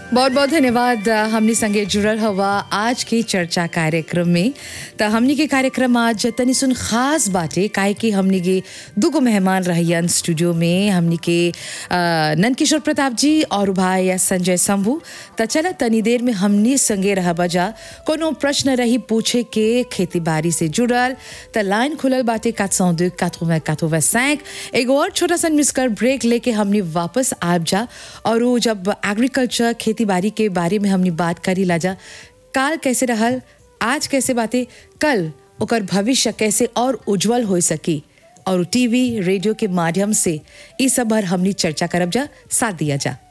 बहुत बहुत धन्यवाद हमनी संगे जुड़ल हवा आज के चर्चा कार्यक्रम में त हमनी के कार्यक्रम आज तनी सुन खास बाटे काहे कि हमनी के दुगो मेहमान रहियन स्टूडियो में हमनी के अ, नंदकिशोर प्रताप जी और भाई संजय शंभू त चला तनी देर में हमनी संगे रह बजा कोनो प्रश्न रही पूछे के खेती बाड़ी से जुड़ल त लाइन खुलल बाटे 402 80 85 एगो और छोटा सा मिसकर ब्रेक लेके हमनी वापस आब जा और वो जब एग्रीकल्चर खेती बाड़ी के बारे में हमनी बात करी लाजा काल कैसे रहल आज कैसे बातें कल ओकर भविष्य कैसे और उज्जवल हो सकी और टीवी रेडियो के माध्यम से इस सब भर हमनी चर्चा करब जा साथ दिया जा